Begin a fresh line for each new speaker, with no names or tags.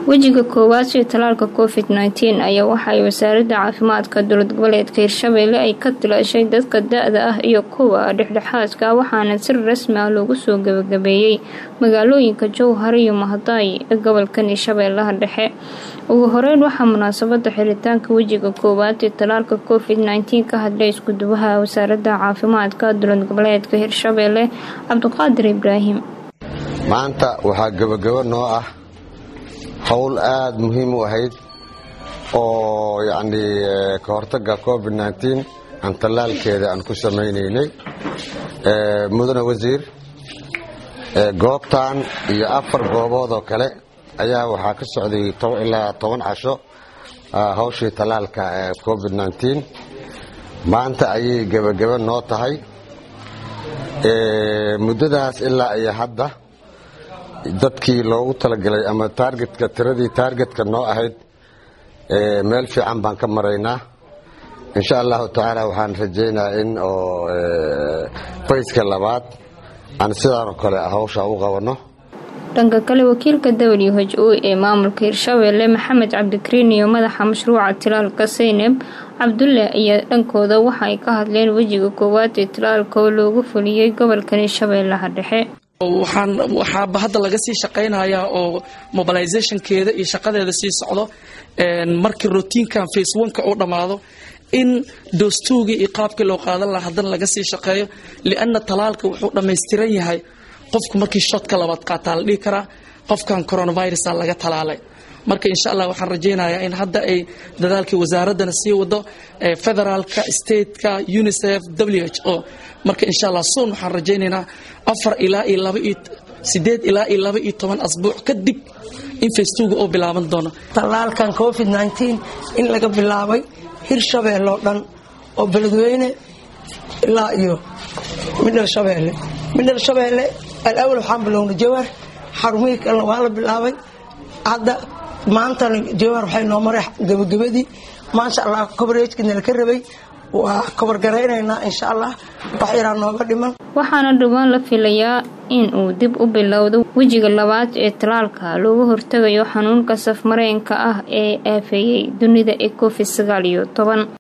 wejiga koowaad ee talaalka covid nteen ayaa waxaay wasaaradda caafimaadka dowlad goboleedka hirshabeelle ay ka tilaashay dadka da-da ah iyo kuwa dhexdhexaadka waxaana si rasmi ah loogu soo gabagabeeyey magaalooyinka jowhar iyo mahadaay ee gobolkan hirshabeellaha dhexe ugu horeyn waxaa munaasabada xiritaanka wejiga koowaad ee talaalka covid nteen ka hadlay iskuduwaha wasaaradda caafimaadka dowlad goboleedka hirshabeelle cabdiqaadir ibraahim
maanta waxaa gabagabo noo ah howl aada muhiim u ahayd oo yacnii ka hortagga covid nteen aan tallaalkeeda aan ku samaynaynay mudane wasiir goobtan iyo afar goobood oo kale ayaa waxaa ka socday ilaa toban casho hawshii tallaalka covid nteen maanta ayay gebagabo noo tahay muddadaas ilaa iyo hadda dadkii loogu talagalay ama taargetka tiradii taargetka noo ahayd meel fiican baan ka maraynaa insha allahu tacaala waxaan rajaynayaa in oo fayska labaad aan sidaanoo kale hawsha u qabanno
dhanka kale wakiilka w h o ee maamulka hirshabeelle maxamed cabdikariin iyo madaxa mashruuca tilaalka saynab cabdulle ayaa dhankooda waxa ay ka hadleen wejiga koowaad ee tilaalka oo loogu fuliyey gobolkan hirshabeellaha dhexe
waxaaba hadda laga sii shaqaynayaa oo mobilizationkeeda iyo shaqadeeda sii socdo markii rotiinkan face oneka uu dhammaado in doostugii iyo qaabkii loo qaadan laha haddana laga sii shaqeeyo lianna talaalka wuxuu dhammaystiran yahay qofku markii shoodka labaad qaataa la dhihi karaa qofkan coronavirusa laga talaalay marka insha allah waxaan rajaynayaa in hadda ay dadaalkii wasaaraddana sii wado federaalka stateka unicef w h o marka insha allah soon waxaan rajaynaynaa afar ilaa iyo laba iyo sideed ilaa iyo laba iyo toban asbuuc kadib in festuga oo bilaaban doono
tallaalkan covid nteen in laga bilaabay hirshabeelle oo dhan oo beledweyne ilaa iyo midhal shabeelle midhal shabeelle alawal waxaan bilownay jawar xarumihii kalena waa la bilaabay hadda maantana jawar waxay noo maray gabagabadii maasha allah coveragekina laka rabay waa kobargaraynaynaa insha allah wax yaraa nooga dhiman
waxaana dhowaan la filayaa in uu dib u bilowdo wejiga labaad ee talaalka looga hortagayo xanuunka safmareenka ah ee aafeeyey dunida ee covid sagaal iyo toban